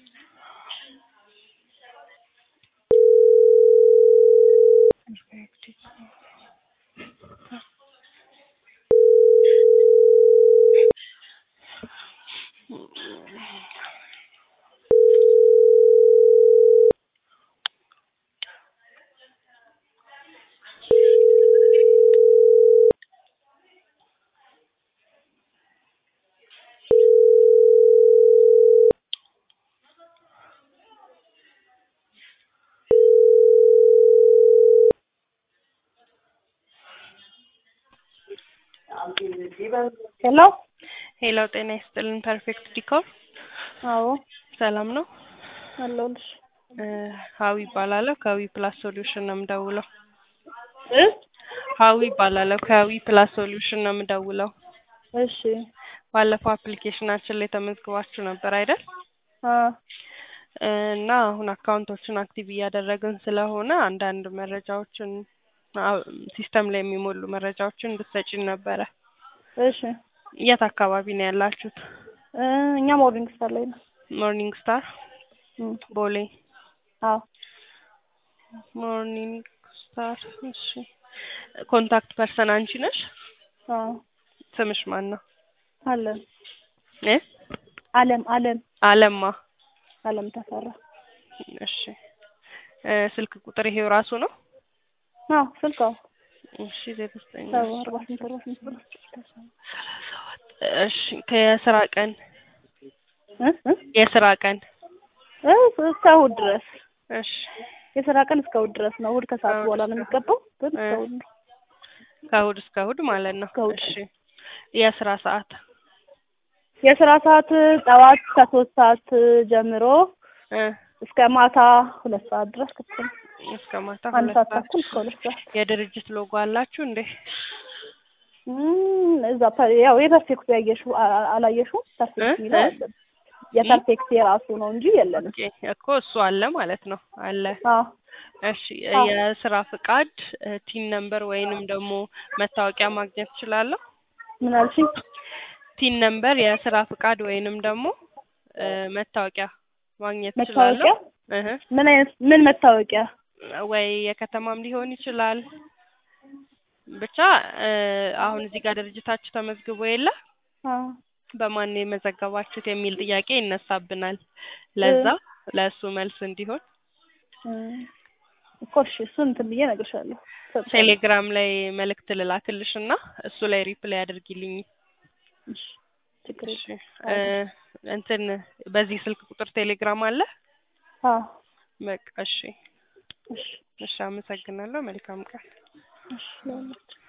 ሄሎ ሄሎ ጤና ይስጥልን ፐርፌክት ዲኮር አዎ ሰላም ነው አለሁልሽ እ ሀዊ ይባላለሁ ከዊ ፕላስ ሶሉሽን ነው የምደውለው እ ሀዊ ይባላለሁ ከዊ ፕላስ ሶሉሽን ነው የምደውለው እሺ ባለፈው አፕሊኬሽናችን ላይ ተመዝግባችሁ ነበር አይደል አ እ እና አሁን አካውንቶችን አክቲቭ እያደረግን ስለሆነ አንዳንድ መረጃዎችን አ- ሲስተም ላይ የሚሞሉ መረጃዎችን እንድትሰጪን ነበረ እሺ የት አካባቢ ነው ያላችሁት እ እኛ ሞርኒንግ ስታር ላይ ነው ሞርኒንግ ስታር እም ቦሌ አዎ ሞርኒንግ ስታር እሺ ኮንታክት ፐርሰን አንቺ ነሽ አዎ ስምሽ ማን ነው አለም እ አለም አለም አለማ አለም ተፈራ እሺ እ ስልክ ቁጥር ይሄው ራሱ ነው አዎ ስልክ አዎ እሺ ዜሮ ዘጠኝ ሰባ አርባ ስምንት አርባ ስምንት እሺ ከየስራ ቀን እ እ የስራ ቀን እ እስከ እሑድ ድረስ እሺ የስራ ቀን እስከ እሑድ ድረስ ነው። እሑድ ከሰዓት በኋላ ነው የሚገባው፣ ግን እስከ እሑድ ነው። ከእሑድ እስከ እሑድ ማለት ነው እስከ እሑድ። እሺ የስራ ሰዓት የስራ ሰዓት ጠዋት ከሶስት ሰዓት ጀምሮ እ እስከ ማታ ሁለት ሰዓት ድረስ ክፍት ነው። እስከ ማታ አንድ ሁለት ሰዓት ሰዓት ተኩል እስከ ሁለት ሰዓት የድርጅት ሎጎ አላችሁ እንዴ እም፣ እዛ ፐ- ያው የፐርፌክቱ ያየሽው አ- አ- አላየሽውም? ፐርፌክት እ? የሚለው እ? አለ። የፐርፌክት የራሱ ነው እንጂ የለንም። ኦኬ እኮ እሱ አለ ማለት ነው አለ አዎ እሺ አዎ። የስራ ፍቃድ እ ቲን ነምበር ወይንም ደግሞ መታወቂያ ማግኘት እችላለሁ ምን አልሽኝ? ቲን ነምበር የስራ ፍቃድ ወይንም ደግሞ እ መታወቂያ ማግኘት እችላለሁ መታወቂያ እህ ምን አይነት ምን መታወቂያ? ወይ የከተማም ሊሆን ይችላል ብቻ እ አሁን እዚህ ጋር ድርጅታችሁ ተመዝግቦ የለ አዎ በማን ነው የመዘገባችሁት የሚል ጥያቄ ይነሳብናል ለዛ ለእሱ መልስ እንዲሆን እም፣ እኮ እሺ እሱን እንትን ብዬ እነግርሻለሁ። ቴሌግራም ላይ መልእክት ልላክልሽ እና እሱ ላይ ሪፕላይ አድርጊልኝ እሺ ችግር እሺ የለም። እ እንትን በዚህ ስልክ ቁጥር ቴሌግራም አለ አዎ በቃ እሺ እሺ እሺ አመሰግናለሁ መልካም ቀን እሺ ለሁላችሁ